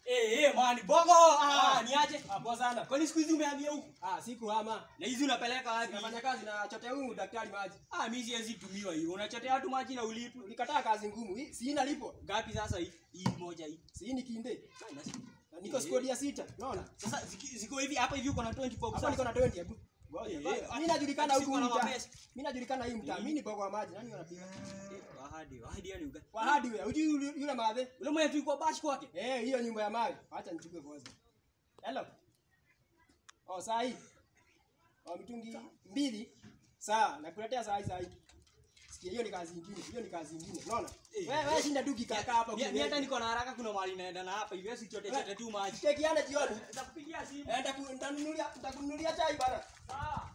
Eh, eh, man, bongo. Ah, Ah. niaje? Hapo sana. Kwani siku hizi umehamia huku? Ah, siku hama. Na hizi unapeleka wapi? Nafanya kazi na chotea huyu daktari maji. Ah, mimi siwezi tumiwa hiyo. Unachotea watu maji na ulipu. Ulikataa kazi ngumu. Hii si ina lipo. Ngapi sasa hii? Hii moja hii. Si hii ni kinde. Ah, inasi- Na niko squad ya sita. Unaona? Sasa ziki- ziko hivi hapa hivi uko na 20 bob. Hapa niko na 20 hebu. Eh, Ngoja. eh, Mimi najulikana siko huku na mtaa. mapesa. Mimi najulikana hii mtaa. Mimi ni bogo wa maji. Nani wanapiga? Wahadi, wahadi yani uga. Kwa hadi wewe. Unajui yule yule madhe? Ule mwenye tulikuwa bash kwake. Eh, hiyo nyumba ya mawe. Acha nichukue kwanza. Hello. Oh, saa hii. Oh, mitungi mbili. Sawa, nakuletea saa hii saa hii. Sikia, hiyo ni kazi nyingine. Hiyo ni kazi nyingine. Unaona? Eh. Wewe wewe shinda tu kikaa hapa Mimi kule. hata niko na haraka kuna mahali naenda na hapa hivi si chote chote tu maji. Chekiane jioni. Nitakupigia simu. Eh, nitaku- nitanunulia nitakununulia chai bana. Sawa.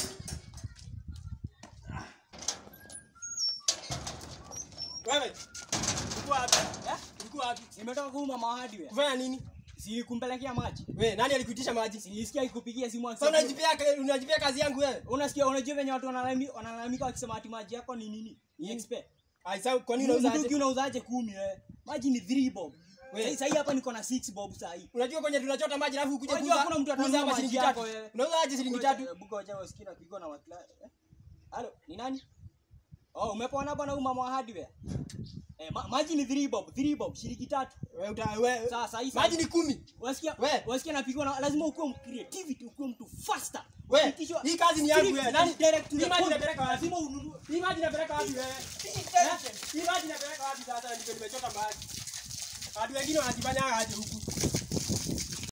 Wewe. Ulikuwa wapi? Eh? Ulikuwa wapi? Nimetoka kuuma mahadi wewe. Kufanya nini? Si kumpelekea maji. Wewe, nani alikuitisha maji? Nilisikia ikupigia simu Sasa akisema. unajipea unajipea kazi yangu wewe. Unasikia unajua venye watu wanalalamika wanalalamika wakisema ati maji yako ni nini? Ni expert. Ai, sasa kwa nini Mtungi unauza? unauzaje 10 wewe? Maji ni 3 bob. We. Sasa hii hapa niko na 6 bob sasa hii. Unajua kwenye tunachota maji alafu ukuje Unajua kuuza. hakuna mtu kuuza atanunua hapa maji shilingi yako tatu. wewe. Unauza aje shilingi tatu? Buko wacha wasikie na kupigwa na wakla. eh? Halo, ni nani? Oh, umepona bwana huyu mama wa hardware. Eh, ma maji ni 3 bob, 3 bob, shilingi tatu. Wewe uta wewe. Sasa hii Maji ni kumi. Unasikia? We. Unasikia napigwa na lazima ukuwe creativity, ukuwe mtu faster. We, Hakikisha- hii kazi ni yangu Strict wewe. Nani and direct to Hii the maji point. inapeleka wapi? Lazima ununue. Hii maji inapeleka wapi wewe? Eh? Hii maji inapeleka wapi sasa ndio nimechota maji? Watu wengine wanajifanya aje huku.